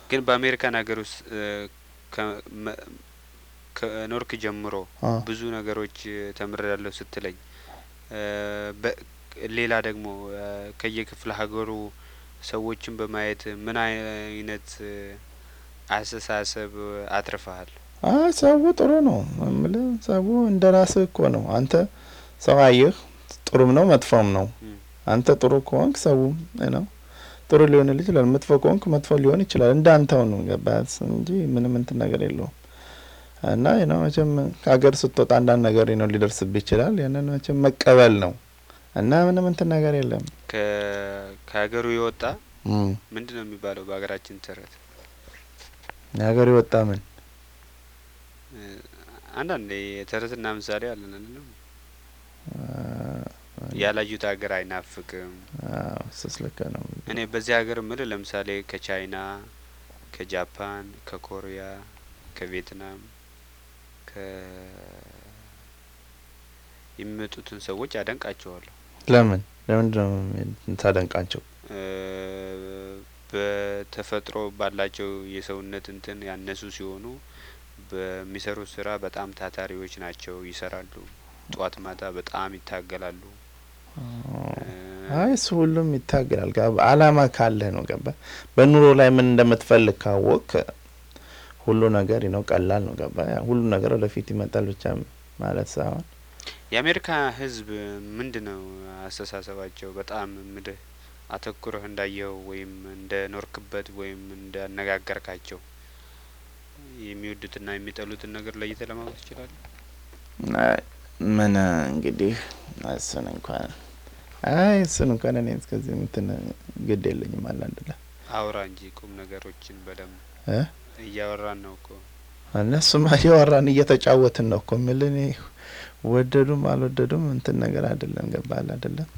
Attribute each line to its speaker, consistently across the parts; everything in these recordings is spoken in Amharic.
Speaker 1: ግን በአሜሪካን ሀገር ውስጥ ከኖርክ ጀምሮ ብዙ ነገሮች ተምሬያለሁ ስትለኝ ሌላ ደግሞ ከየክፍለ ሀገሩ ሰዎችን በማየት ምን አይነት አስተሳሰብ አትርፈሃል?
Speaker 2: አይ ሰው ጥሩ ነው እምልህ ሰው እንደ ራስህ እኮ ነው። አንተ ሰው አየህ ጥሩም ነው መጥፎም ነው። አንተ ጥሩ ከሆንክ ሰው ነው ጥሩ ሊሆንልህ ይችላል። መጥፎ ከሆንክ መጥፎ ሊሆን ይችላል። እንደ አንተው ነው ገባህ እንጂ ምንም እንትን ነገር የለውም። እና ነው መቼም ከሀገር ስትወጣ አንዳንድ ነገር ነው ሊደርስብህ ይችላል። ያንን መቼም መቀበል ነው እና ምንም እንትን ነገር የለም።
Speaker 1: ከሀገሩ የወጣ ምንድን ነው የሚባለው በሀገራችን ተረት?
Speaker 2: የሀገሩ የወጣ ምን
Speaker 1: አንዳንድ የተረትና ምሳሌ አለን አይደለም? ያላዩት ሀገር አይናፍቅም።
Speaker 2: እሱስ ልክ ነው።
Speaker 1: እኔ በዚህ ሀገር ምል ለምሳሌ ከቻይና፣ ከጃፓን፣ ከኮሪያ፣ ከቪየትናም ከ የሚመጡትን ሰዎች አደንቃቸዋለሁ።
Speaker 2: ለምን ለምንድን ነው ታደንቃቸው?
Speaker 1: በተፈጥሮ ባላቸው የሰውነት እንትን ያነሱ ሲሆኑ በሚሰሩት ስራ በጣም ታታሪዎች ናቸው። ይሰራሉ። ጠዋት ማታ በጣም ይታገላሉ።
Speaker 2: አይ እሱ ሁሉም ይታገላል። አላማ ካለህ ነው ገባ። በኑሮ ላይ ምን እንደምትፈልግ ካወቅ ሁሉ ነገር ነው ቀላል ነው ገባ። ሁሉ ነገር ወደፊት ይመጣል ብቻ ማለት ሳይሆን
Speaker 1: የአሜሪካ ሕዝብ ምንድን ነው አስተሳሰባቸው? በጣም ምድህ አተኩረህ እንዳየኸው ወይም እንደ ኖርክበት ወይም እንደ አነጋገርካቸው የሚወዱትና የሚጠሉትን ነገር ለይተህ ለማወቅ ትችላለህ?
Speaker 2: ምን እንግዲህ እሱን እንኳን አይ እሱን እንኳን እኔ እስከዚህ እንትን ግድ የለኝም። አንዳንድ ላይ
Speaker 1: አውራ እንጂ ቁም ነገሮችን በደንብ እያወራን ነው እኮ
Speaker 2: እነሱማ እያወራን እየተጫወትን ነው እኮ የሚል እኔ ወደዱም አልወደዱም እንትን ነገር አይደለም። ገባል አይደለም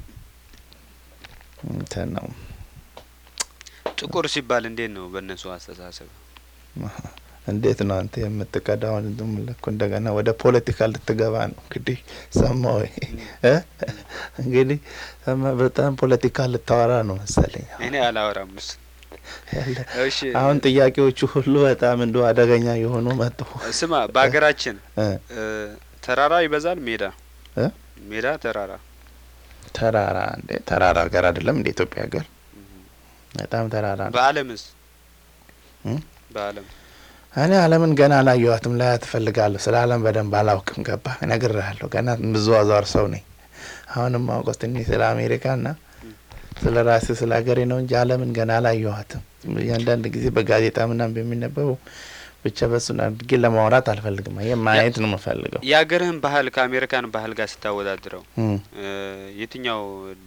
Speaker 2: እንትን ነው።
Speaker 1: ጥቁር ሲባል እንዴት ነው በእነሱ አስተሳሰብ?
Speaker 2: እንዴት ነው አንተ የምትቀዳውን ዝም እኮ እንደገና ወደ ፖለቲካ ልትገባ ነው እንግዲህ ሰማሁ። እንግዲህ በጣም ፖለቲካ ልታወራ ነው መሰለኝ።
Speaker 1: እኔ አላወራም እሱ
Speaker 2: አሁን ጥያቄዎቹ ሁሉ በጣም እንደ አደገኛ የሆኑ መጡ።
Speaker 1: ስማ፣ በሀገራችን ተራራ ይበዛል ሜዳ ሜዳ ተራራ
Speaker 2: ተራራ እንዴ ተራራ ሀገር አይደለም እንደ ኢትዮጵያ ሀገር በጣም ተራራ ነው።
Speaker 1: በዓለምስ በዓለም
Speaker 2: እኔ ዓለምን ገና አላየኋትም። ላይ ትፈልጋለሁ። ስለ ዓለም በደንብ አላውቅም። ገባ እነግርሃለሁ። ገና ብዙ አዟር ሰው ነኝ። አሁንም ማውቀው ትንሽ ስለ አሜሪካና ስለ ራሴ ስለ ሀገሬ ነው እንጂ ዓለምን ገና አላየኋትም። እያንዳንድ ጊዜ በጋዜጣ ምናምን በሚነበበው ብቻ በሱን አድርጌ ለማውራት አልፈልግም። ይሄ ማየት ነው የምፈልገው።
Speaker 1: የሀገርህን ባህል ከአሜሪካን ባህል ጋር ስታወዳድረው የትኛው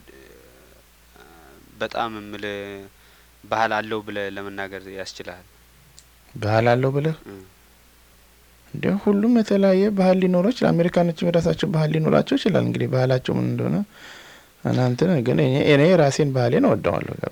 Speaker 1: በጣም ምል ባህል አለው ብለህ ለመናገር ያስችልሃል?
Speaker 2: ባህል አለው ብለህ እንዲሁ ሁሉም የተለያየ ባህል ሊኖረው ይችላል። አሜሪካኖችም የራሳቸው ባህል ሊኖራቸው ይችላል። እንግዲህ ባህላቸው ምን እንደሆነ እናንትን ግን እኔ ራሴን ባህሌን እወደዋለሁ።